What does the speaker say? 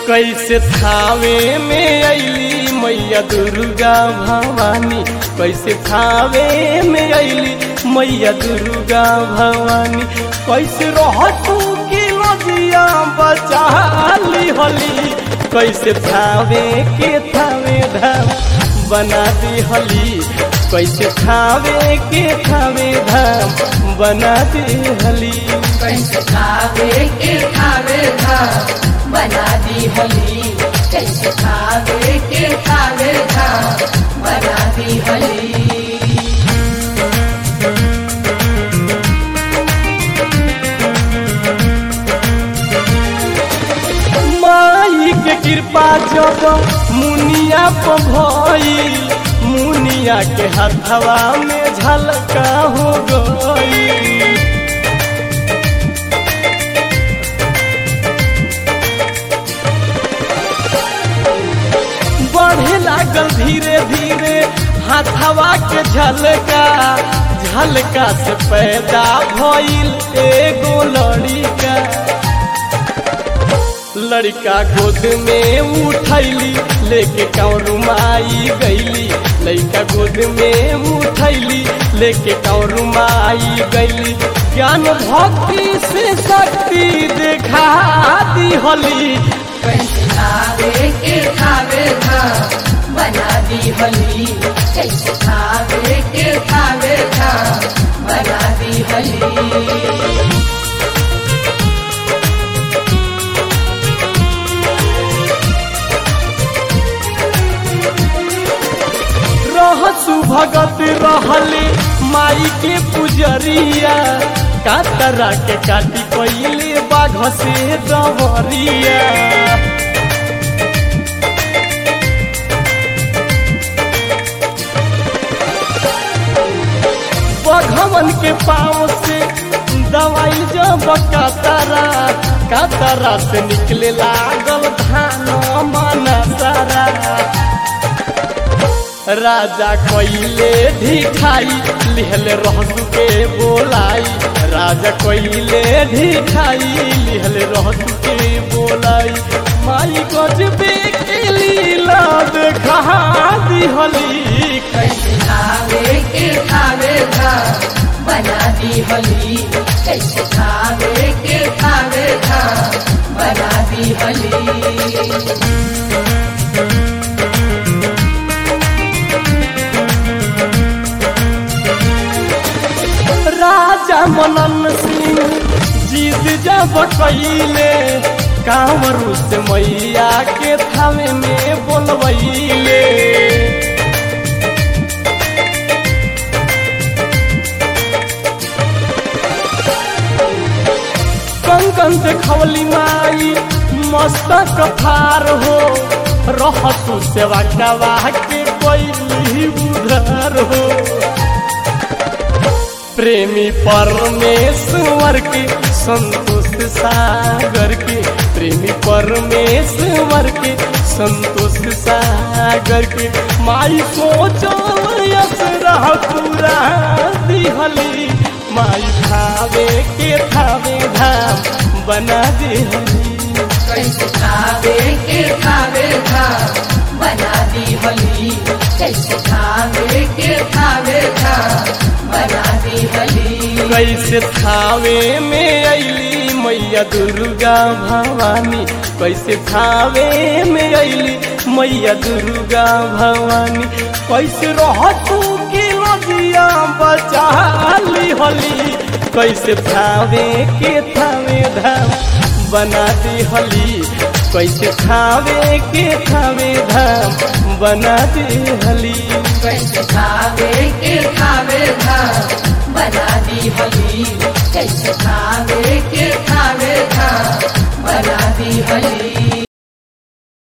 कैसे थावे में अली मैया दुर्गा भवानी कैसे थावे में अली मैया दुर्गा भवानी कैसे रहतू की नदिया बचा ली होली कैसे थावे के थावे धाम बना दी होली कैसे थावे के थावे धाम बना दी होली कैसे खावे के खावे धाम बना दी होली कैसे खावे के खावे धाम बना दी होली माई के कृपा जब मुनिया पर भई मुनिया के हथवा में झलका हो गई बढ़े लागल धीरे धीरे हाथवा के झलका झलका से पैदा भइल एगो लड़िका लड़का गोद में उठैली लेके कौरू माई गैली लड़का गोद में उठैली लेके कौरू माई गैली ज्ञान भक्ति से शक्ति देखा दी होली कैसे खावे के खावे धाम बना दी होली कैसे खावे के खावे धाम बना दी होली रहसु भगत रहले माई के पुजरिया कातरा के काटी पहिले बाघ से दवरिया बघवन के पाँव से दवाई जब कातरा कातरा से निकले लागल धान मन सारा राजा कोइले ढिठाई लिहले रहसु के बोलाई राजा कोइले ढिठाई लिहले रहसु के बोलाई माई गजबे के लीला देखा दिहली कैसे खावे के खावे धाम बना दी होली कैसे खावे के खावे धाम बना दी होली राजा मनन सिंह जीत जब कैले कांवरू से मैया के थावे में बोलबैले कंकन देखवली माई मस्तक फार हो रहतु सेवा कवा के कोई उधर हो प्रेमी परमेश्वर के संतोष सागर के प्रेमी परमेश्वर के संतोष सागर के माई सोचो यस रह पूरा दिहली माई खावे के खावे धाम बना दिहली कैसे खावे के खावे धाम बना दी होली कैसे खावे के खावे धाम बना दी होली कैसे थावे में अली मैया दुर्गा भवानी कैसे थावे में अली मैया दुर्गा भवानी कैसे रहतू की नदिया बचा ली होली कैसे थावे के थावे धाम बना दी होली कैसे थावे के थावे धाम बना दी होली कैसे खावे के खावे धाम बना दी होली कैसे खावे के खावे धाम बना दी होली